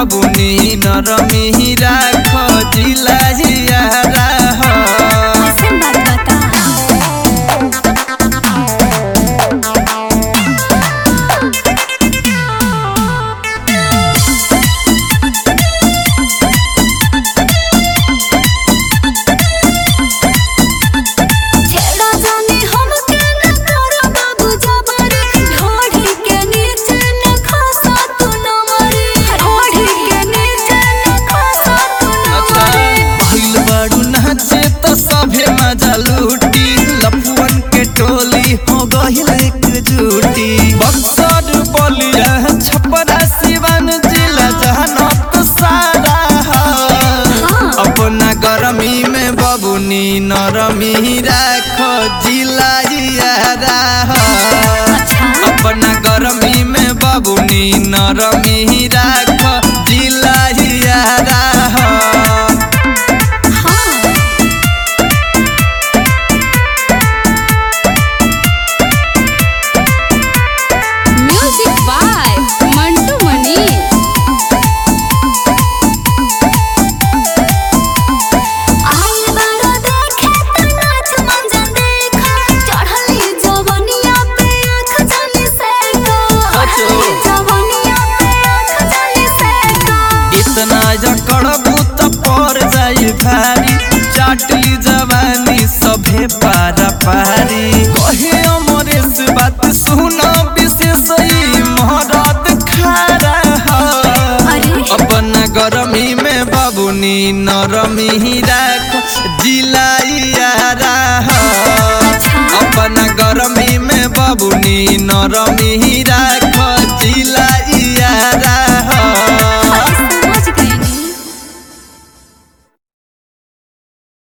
बबुनी नरमी राख जिला जियारा हो कैसन बात बता छेड़ा जाने हमके न करो बाबू जबरी ढोढ़ी के नीचे न खसा तू न मरी ढोढ़ी के नीचे न खसा तू न अच्छा मरी भइल बाड़ू नाचे त सभे मजा लूटी लफुअन के टोली हो गइल एकजुटी बक्सर बलिया छपरा सिवान जिला जहानत सारा हो अपना गरमी में बबुनी नरमी राख जिला यारा हो अच्छा अपना गरमी में बबुनी नरमी राख जिला यारा हो हाँ म्यूजिक बाय मंटू मनीष आइल बारो देखे त नाच मंजन देखा चढ़ली जवनिया पे आँख जाने से को चढ़ली जवनिया पे आँख जाने से को इतना जकड़बू त पर जाई भारी चाटली जवानी सभे पारा पारी कहे अमरेश बात सुन विशेष ई महरत खारा हो अरे अपना गरमी में बबुनी नरमी राख जिलाइयारा हो अच्छा अपना गरमी में बबुनी नरमी राख